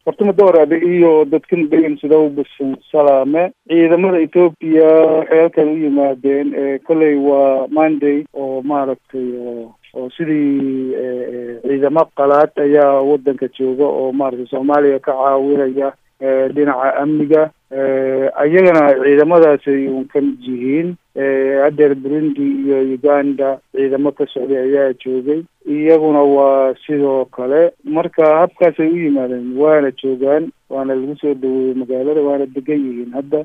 hortuma dooraade iyo dadkan degan sidow bisan salaame ciidamada etoobiya waxay halkan u yimaadeen kolley waa monday oo maaragtay oo sidii ciidamo qalaad ayaa wadanka jooga oo maaragtay soomaaliya ka caawinaya dhinaca amniga ayagana ciidamadaasay un ka mid yihiin hadeer burundi iyo uganda ciidamo ka socday ayaa joogay iyaguna waa sidoo kale marka habkaasay u yimaadeen waana joogaan waana lagu soo dhaweeyey magaalada waana degan yihiin hadda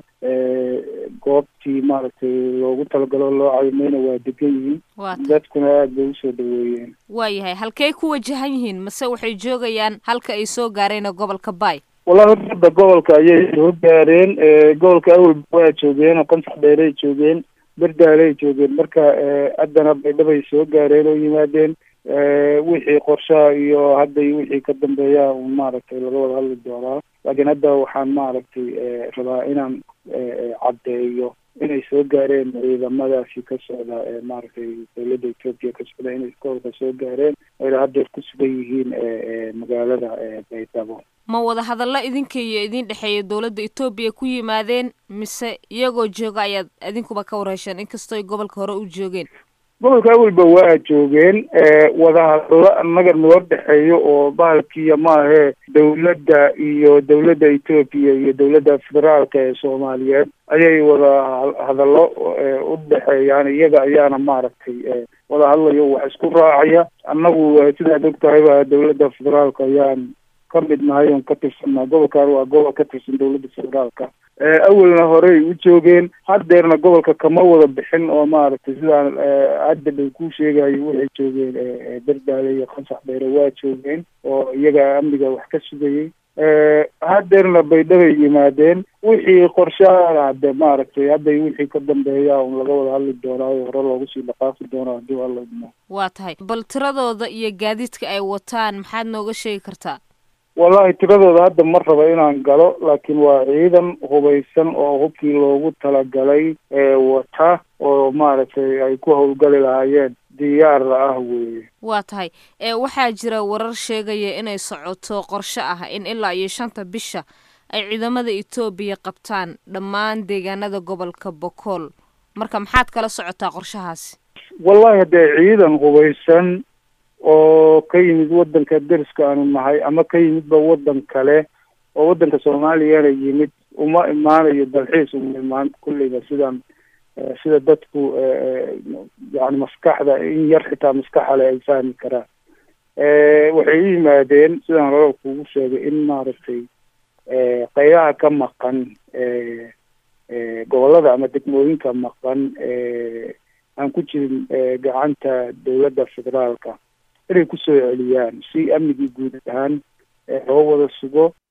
goobtii maaragtay loogu talagalo loo caymayna waa degan yihiin dadkuna aada bay usoo dhaweeyeen waayahay halkey ku wajahan yihiin mase waxay joogayaan halka ay soo gaareen gobolka bay wallahi horta hadda gobolka ayay soo gaareen gobolka awalba waa joogeen oo qansax dheeray joogeen berdaalay joogeen marka haddana baydhabay soo gaareen oo yimaadeen wixii qorshaha iyo hadda iyo wixii ka dambeeya un maaragtay laga wada hadli doonaa laakiin hadda waxaan maaragtay rabaa inaan caddeeyo inay soo gaareen ciidamadaasi ka socda maaragtay dawladda etoobiya ka socda inay gobolka soo gaareen ayna haddeer ku sugan yihiin magaalada baydhabo ma wada hadallo idinka iyo idin dhexeeya dowladda etoobiya ku yimaadeen mise iyagoo jooga ayaad idinkuba ka warhesheen inkastooy gobolka hore u joogeen gobolka awalba waa joogeen wadahadallo annaga noo dhexeeyo oo bahalkiiya maahee dawladda iyo dawladda etoobiya iyo dawladda federaalka ee soomaaliyeed ayay wada hadallo u dhexeeyaan iyaga ayaana maaragtay wada hadlayo wax isku raacaya annagu sidaad og tahayba dawladda federaalka ayaan ka mid nahay oon ka tirsannaha gobolkan waa gobol ka tirsan dawladda federaalka awalna horey u joogeen haddeerna gobolka kama wada bixin oo maaragtay sidaan hadda dhow kuu sheegayo waxay joogeen berdaale iyo qansax dheere waa joogeen oo iyaga amniga wax ka sugayay haddeerna baydhabay yimaadeen wixii qorshaha hadde maaragtay hadday wixii ka dambeeya un laga wada hadli doonaayo hore loogu sii dhaqaafi doonaa haddii alla idmo waa tahay bal tiradooda iyo gaadiidka ay wataan maxaad nooga sheegi kartaa wallahi tiradooda hadda ma raba inaan galo laakiin waa ciidan hubaysan oo hubkii loogu talagalay wata oo maaragtay ay ku howlgali lahaayeen diyaar ah weeye waa tahay waxaa jira warar sheegaya inay socoto qorshe ah in ilaa iyo shanta bisha ay ciidamada etoobiya qabtaan dhammaan deegaanada gobolka bokool marka maxaad kala socotaa qorshahaasi wallahi haddee ciidan hubaysan oo ka yimid wadanka deriska aanu nahay ama ka yimidba wadan kale oo wadanka soomaaliyana yimid uma imaanayo dalxiis uma imaan kulleyba sidaan sida dadku yani maskaxda in yar xitaa maskaxale ay fahmi karaan waxay u yimaadeen sidaan hore kugu sheegay in maaragtay qaybaha ka maqan gobolada ama degmooyinka maqan aan ku jirin gacanta dawladda federaalka inay kusoo celiyaan si amnigii guud ahaan loo wada sugo